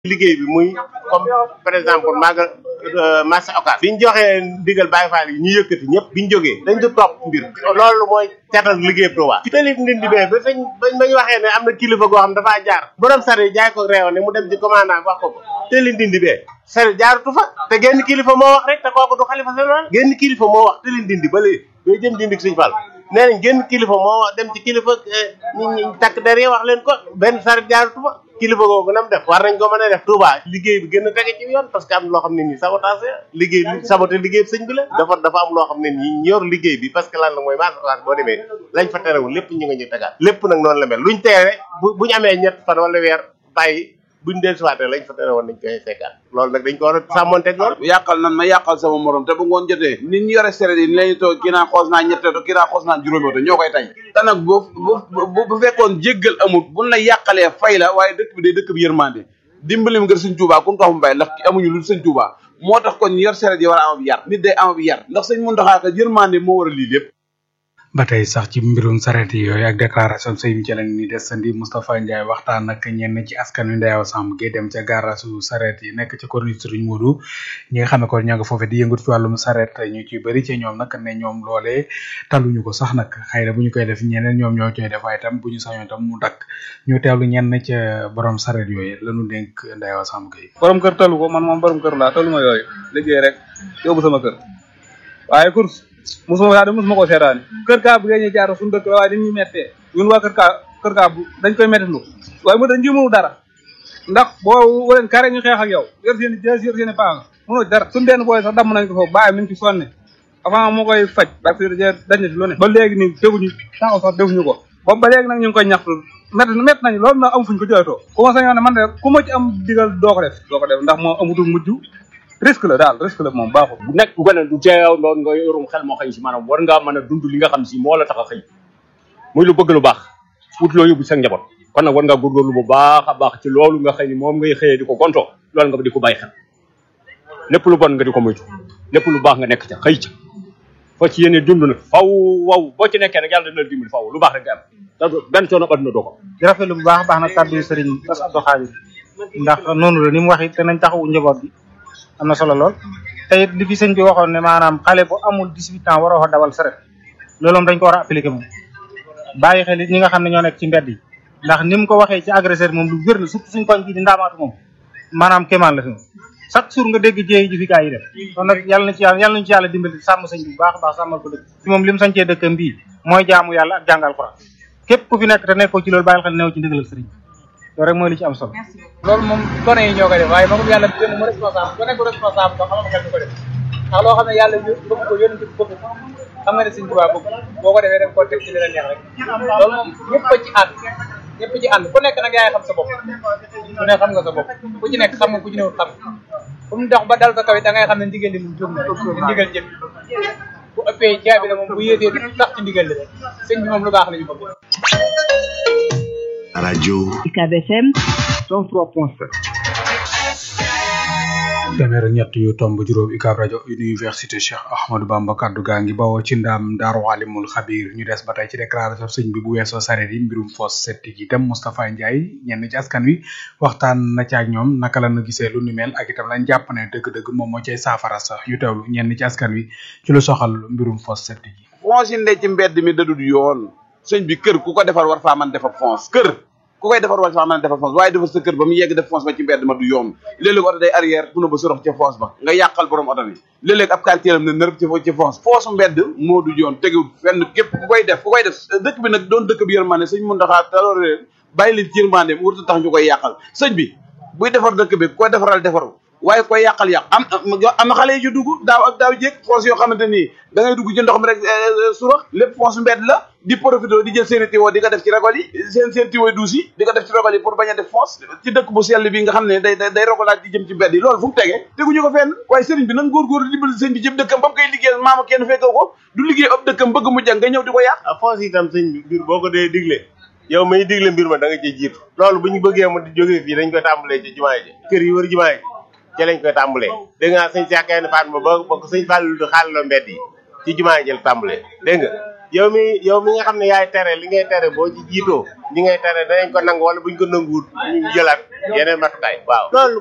liggéey bi muy comme par exemple maaga marché occas bi ñu joxee ndigal Baye Fall yi ñu yëkkati ñëpp bi ñu jógee dañ du topp mbir loolu mooy catal liggéey Touba ci tali ndindi bee ba fañ bañ bañ waxee ne am na kilifa goo xam dafaa jaar borom sare jaay ko réew ne mu dem ci commandant wax ko ko tali ndindi bee sare jaaratu fa te genn kilifa moo wax rek te kooku du xalifa général genn kilifa moo wax tali ndindi ba léegi bay jëm dindi Sëñ Fall nee nañ genn kilifa moo wax dem ci kilifa ñi ñi takk der yi wax leen ko benn sare jaaratu fa kilifa googu nam def war nañ ko mën a def Touba liggéey bi gën a tege ci yoon parce que am loo xam ne nii sabotage liggéey bi saboté liggéey bi sëñ bi la dafa dafa am loo xam ne nii ñor liggéey bi parce que lan la mooy maasalaat boo demee lañ fa terewul lépp ñu nga ñu tegaat lépp nag noonu la mel luñ teere bu buñu amee ñett fan wala weer bàyyi buñ dellusiwaatee lañ fa tere woon nañ koy fekkaat loolu nag dañ ko war a sàmmonteeg loolu yàqal nan ma yàqal sama morom te bu ngoon jotee nit ñi yore seret yi ni lañu toog kii naa xoos naa ñette to kii naa xoos naa juróomi oto ñoo koy tay te nag bu bu bu fekkoon jéggal amul buñ la yàqalee fay la waaye dëkk bi day dëkk bi yërmande dimbalim ngir sëñ Tuubaa kun ko xam mbay ndax amuñu lu sëñ Tuubaa moo tax kon ñu yor seret yi war a am ab yar nit day am ab yar ndax sëñ Muntaxaa ka yërmande moo war a lii lépp ba tey sax ci mbirum sareet yooyu ak déclaration sëñ ci lañ ni desandi Moustapha Ndiaye waxtaan ak ñenn ci askan wi Ndeyaw Samb gi dem ca gaarasu sareet yi nekk ci corniche Serigne Modou ñi nga xam ne kon ñoo nga foofu di yëngut ci wàllum sareet ñu ci bëri ci ñoom nag ne ñoom loolee taluñu ko sax nag xëy na bu ñu koy def ñeneen ñoom ñoo coy def waaye tam bu ñu sañoon tam mu dakk ñu teewlu ñenn ca borom sareet yooyu lañu dénk Ndeyaw Samb gi borom kër talu ko man moom borom kër laa talu ma yooyu liggéey rek yóbbu sama kër waaye course musuma yaa de musuma ko seetaani kër kaa bu ngeen ñu jaar suñu dëkk la waaye dañuy mettee ñun waa kër kaa kër kaa bu dañ koy metti lu waaye mu dañ jëmunu dara ndax boo waleen kare ñu xeex ak yow yor seen i jës yor seen i paanga mënoo dara suñu benn booy sax damm nañ ko foofu bàyyi mi ngi ci sonne avant moo koy faj parce que dañ na ci lu ne ba léegi nii defuñu taxaw sax defuñu ko boobu ba léegi nag ñu ngi koy ñaxtu métti métti nañu loolu nag am fuñ ko jooytoo ku ma sañoon ne man de ku ma ci am digal doo ko def doo ko def ndax moo amutul mujj risque la daal risque la moom baaxul bu nekk bu gën a du teew loolu nga yorum xel moo xëy si maanaam war ngaa mën a dund li nga xam si moo la tax a xëy muy lu bëgg lu baax wut loo yóbbu sa njaboot kon nag war ngaa góorgóorlu bu baax a baax ci loolu nga xëy ni moom ngay xëyee di ko gontoo loolu nga di ko bàyyi xel lépp lu bon nga di ko moytu lépp lu baax nga nekk ca xëy ca foo ci yéene dund nag faw waw boo ci nekkee rek yàlla dina la dimbali faw lu baax rek nga am te benn coono adduna doo ko di rafetlu bu baax a baax nag kàddu yu sëriñ Bass Abdou Khadir ndax noonu la ni mu wax it te nañ taxawu njaboot bi am na solo lool te it li fi sëñ bi waxoon ne maanaam xale bu amul 18 ans waroo fa dawal saret loolu moom dañ ko war a appliquer moom bàyyi xel it ñi nga xam ne ñoo nekk ci mbedd yi ndax ni mu ko waxee ci agresseur moom lu wér la surtout suñ koñ bi di ndaamaatu moom maanaam kéemaan la fi moom chaque jour nga dégg jéey ji fi gaa yi def kon nag yàlla na ci yàlla yàlla nañu ci yàlla dimbali sàmm sëñ bi bu baax a baax sàmmal ko dëkk ci moom li mu sañcee dëkkam bii mooy jaamu yàlla ak jàngal Alxuraan képp ku fi nekk te nekkoo ci loolu bàyyil xel new ci ndigalal sëriñ loolu rek mooy li ci am solo loolu moom gone yi ñoo koy def waaye magum yàlla jëm mu responsable ku nekk responsable ko xamal xel du ko def ndax loo xam ne yàlla bëgg ko yónent bi bëgg ko xam nga ne Sëñ Tuubaa bëgg boo ko defee def ko teg ci li la neex rek loolu moom ñëpp a ci ànd ñëpp ci ànd ku nekk nag yaay xam sa bopp ku ne xam nga sa bopp ku ci nekk xam nga ku ci newul xam fu mu dox ba dal sa kaw it da ngay xam ne ndigal li mu jóg na te ndigal jëpp bu ëppee jaabi la moom bu yéetee du tax ci ndigal li rek sëñ bi moom lu baax la ñu bëgg rajo UCAB FM 103.7 téeméer ak ñett yu tomb juróom UCAB rajo université Cheikh Ahmadou Bamba kaddu gaa ngi bawoo ci ndaam daaru alimul xabir ñu des ba tey ci déclaration sëñ bi bu weesoo sareet yi mbirum fosse septique yi itam Moustapha Ndiaye ñenn ci askan wi waxtaan na ci ak ñoom naka la ñu gisee lu ni mel ak itam lañ jàpp ne dëgg-dëgg moom moo cay saafara sax yu teewlu ñenn ci askan wi ci lu soxal mbirum fosse septique yi. fonce yi ne ci mbedd mi dadul yoon sëñ bi kër ku ko defar war faa mën defar fonce kër ku koy defar war faa mën defar fonce waaye defar sa kër ba mu yegg def fonce ba ci mbedd ma du yoon léeg-léeg oto day arrière bu na ba sorox ca fonce ba nga yàqal borom oto bi léeg-léeg ab quartier am ne nërëb ci ci fonce fonce mbedd moo du yoon tegewul fenn képp ku koy def ku koy def dëkk bi nag doon dëkk bi yërmande sëñ mun ndaxaa taloor leen bàyyi leen ci yërmande mu wurtu tax ñu koy yàqal sëñ bi buy defar dëkk bi ku koy defaral defaru waaye koy yàqal yàq am am na xale yi ju dugg daaw ak daaw jéeg foos yoo xamante nii da ngay dugg ci ndox mi rek surax lépp foos mbedd la di profité di jël seen i tiwo di ko def ci ragol yi seen seen tiwo duus yi di ko def ci ragol yi pour bañ a def foos ci dëkk bu sell bi nga xam ne day day rogolaat di jëm ci mbedd yi loolu fu mu tegee teguñu ko fenn waaye sëriñ bi nan góorgóorlu dimbali sëñ bi jëm dëkkam ba mu koy liggéeyal maama kenn fekkee ko du liggéey ab dëkkam bëgg mu jàng nga ñëw di ko yàq foos itam sëñ bi mbir boo ko dee digle yow may digle mbir ma da nga ciy jiitu loolu bu ñu bëggee mu di jógee fii dañ koy tàmbalee ci jumaa ji kër yi wër jumaa ji ci lañ koy tàmbalee dégg nga sëñ Cheikh Gaynde Fatma ba ba ko sëñ Fallou di xaalaloo mbedd yi ci jumaa ji la tàmbalee dégg nga yow mi yow mi nga xam ne yaay tere li ngay tere boo ci jiitoo li ngay tere danañ ko nangu wala buñ ko nanguwut ñu jëlaat yeneen matukaay waaw loolu